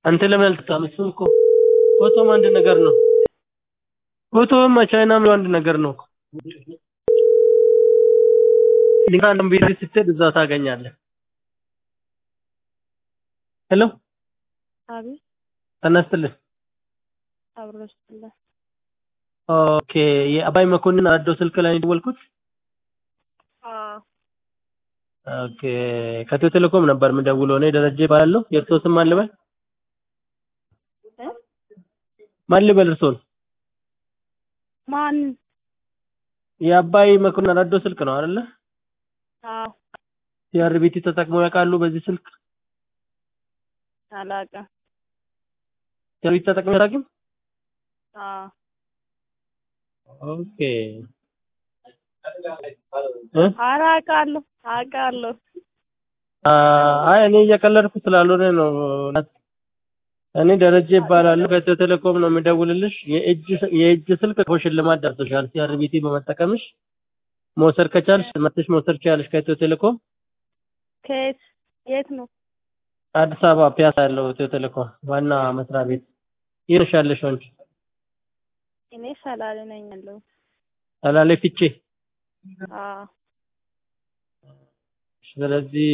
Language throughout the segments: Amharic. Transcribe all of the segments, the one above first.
አንተ ለምን አልተካም? እሱ እኮ ፎቶም አንድ ነገር ነው። ፎቶም ቻይናም አንድ ነገር ነው። ሊንካን ቤት ስትሄድ እዛ ታገኛለህ። ሄሎ አቤት ተነስተልህ። አብሮስትላ ኦኬ የአባይ መኮንን አዶ ስልክ ላይ ነው የደወልኩት። ኦኬ ከኢትዮ ቴሌኮም ነበር የምደውለው። እኔ ደረጀ እባላለሁ። የእርሶ ስም ማን ልበል? ማን ልበል እርሶን? ማን? የአባይ መኮንን አራዶ ስልክ ነው አይደለ? አዎ ሲአርቢቲ ተጠቅመው ያውቃሉ? በዚህ ስልክ አላውቅም። ሲአርቢቲ ተጠቅመው ያውቃሉ? አዎ ኦኬ እ ኧረ አውቃለሁ አውቃለሁ። አይ እኔ እየቀለድኩ ስላልሆነ ነው። እኔ ደረጀ ይባላሉ ከኢትዮ ቴሌኮም ነው የምደውልልሽ። የእጅ የእጅ ስልክ እኮ ሽልማት ደርሶሻል። ሲአርቢቲ በመጠቀምሽ መውሰድ ከቻልሽ መጥተሽ መውሰድ ትችያለሽ ከኢትዮ ቴሌኮም። ከየት የት ነው? አዲስ አበባ ፒያሳ ያለው ኢትዮ ቴሌኮም ዋና መስሪያ ቤት የት ያለሽ አንቺ? እኔ ሰላሌ ነኝ ያለሁት። ሰላሌ ፊቼ። አዎ ስለዚህ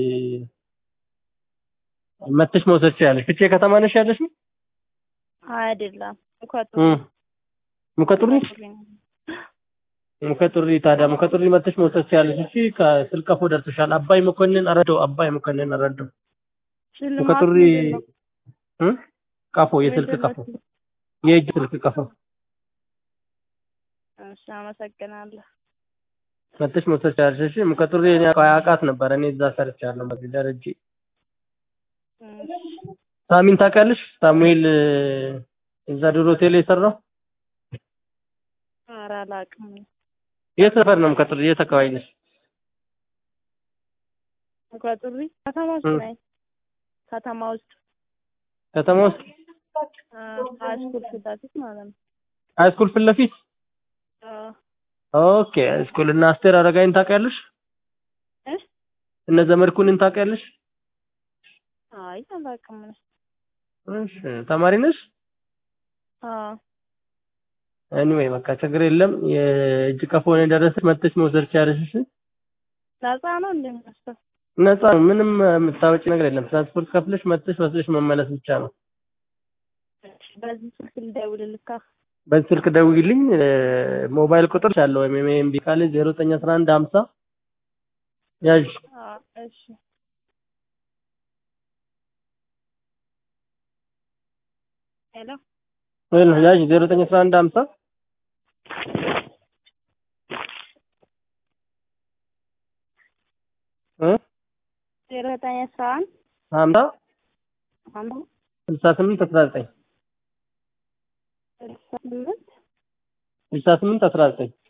መጥተሽ መውሰድ ትችያለሽ። ፊቼ ከተማ ነሽ ያለሽ? አይደለም ሙከቱ ሙከጡሪ ሙከጡሪ ታዲያ ሙከጡሪ መጥተሽ መውሰድ ትችያለሽ። እሺ ከስልክ ቀፎ ደርሶሻል። አባይ መኮንን አረደው አባይ መኮንን አረደው ሽልማት ሙከጡሪ ምንድን ነው? እ ቀፎ የስልክ ምንድን ነው? ቀፎ የእጅ ስልክ ቀፎ እሺ አመሰግናለሁ። መጥተሽ መውሰድ ትችያለሽ። እሺ ሙከጡሪ እኔ አውቃት ነበር። እኔ እዛ ሰርቻለሁ። በዚህ ደረጃ እሺ ሳሚን ታውቂያለሽ? ሳሙኤል እዛ ድሮ ሆቴል የሰራው ኧረ አላውቅም። የት ሰፈር ነው ሙከጡሪ? የት አካባቢ ነሽ? ሙከጡሪ ከተማ ውስጥ እ ነኝ። ከተማ ውስጥ ከተማ ውስጥ ሃይስኩል ፊት ለፊት ማለት ነው። ሃይስኩል ፊት ለፊት አዎ ኦኬ ሃይስኩል እና አስቴር አረጋይን ታውቂያለሽ? እ እነ ዘመድኩንን ታውቂያለሽ? አይ አላውቅም። እሺ ተማሪ ነሽ? አዎ ኤኒዌይ በቃ ችግር የለም። የእጅ ቀፎ ነው የደረሰሽ። መጥተሽ መውሰድ ትችያለሽ። እሺ ነፃ ነው እንደሚመስለው። ነፃ ነው። ምንም የምታወጪ ነገር የለም። ትራንስፖርት ከፍለሽ መጥተሽ ወስደሽ መመለስ ብቻ ነው። እሺ በዚህ ስልክ ልደውልልካ። በዚህ ስልክ ደውይልኝ። ሞባይል ቁጥር አለው ወይም ኤምቢ ካለ 0911 50 ያዥ አዎ እሺ ሄሎ ወይ ያዥ 0911 50 እ ዜሮ ዘጠኝ አስራ አንድ 50 አንዱ 68 19 ስልሳ ስምንት 68 19